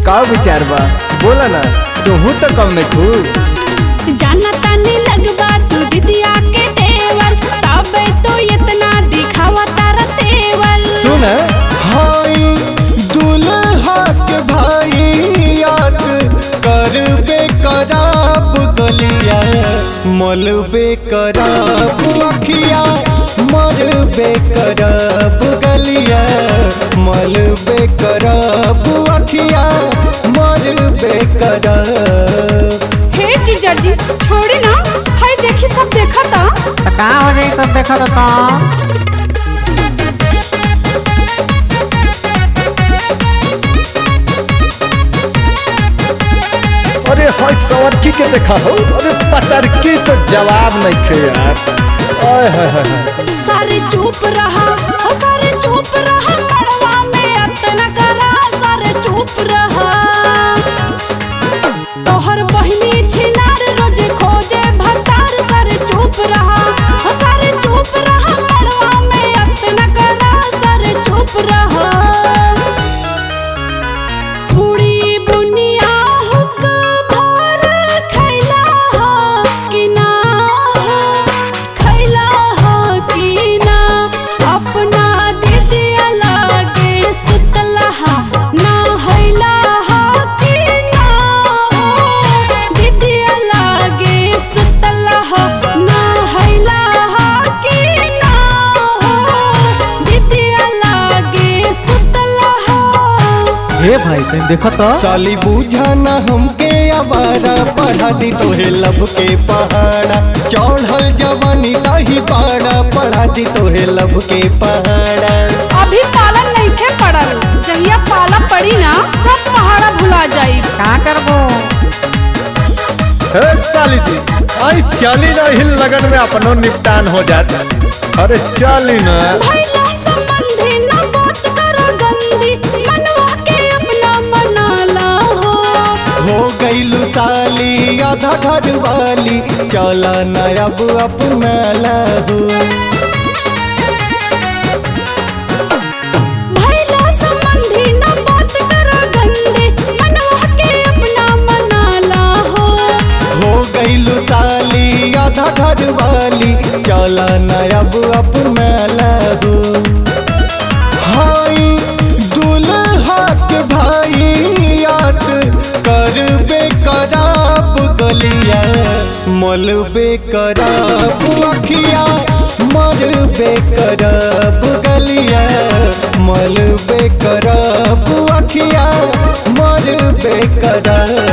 का विचार बा बोला ना तुहू तो कम में खू जाना तानी लगबा तू दिदिया के देवर तबे तो इतना दिखावा तारा तेवर सुन हाई दुल्हा के भाई याद करबे कराब गलिया मलबे कराब अखिया मरबे कराब गलिया मलबे कराब अखिया मरबे कराब हे जीजर जी छोड़ी ना हाय देखी सब देखा था तो का हो जाई सब देखा तो अरे हाय सवरकी के देखा हो अरे पतरकी तो जवाब नहीं खे यार आय हाय हाय हाय। सारे चुप रहा हो सारे चुप रहा मड़वा में अतना करा सारे चुप रहा तोहर बहिनी छिनार रोज खोजे भतार सारे चुप रहा हो सारे चुप रहा मड़वा में अतना करा सारे चुप रहा पूरी बुनिया हुक भर खैला हो कि ना हो खैला हो कि ना अपना दीदिया लागे सुतला हा ना हैला हो कि ना हो दीदिया लागे सुतला हो ना हैला हो कि ना हो दीदिया लागे सुतला हो हे भाई तुम देखो तो साली बुझाना हमके आवारा पढ़ा दी तोहे लब के पहाड़ा चढ़ल जवानी ताही पाड़ा पढ़ा दी तोहे लब के पहाड़ा अभी पालन नहीं खे पड़ल जहिया पाला पड़ी ना सब पहाड़ा भुला जाई का करबो हे साली जी आई चली ना हिल लगन में अपनो निपटान हो जाता अरे चली ना भैया संबंधी न बात करो गंदी मनवा के अपना मनाला हो हो गईलू साली आधा घर वाली चला न अब अपना लहू भैया संबंधी न बात करो गंदी मनवा के अपना मनाला हो हो गईलू साली आधा घर वाली चला न अब अपना लहू हाई दुल्हा के भाई याद करबे कराब गलिया मलबे कराब अखिया मरबे कराब गलिया मलबे कराब अखिया मरबे कराब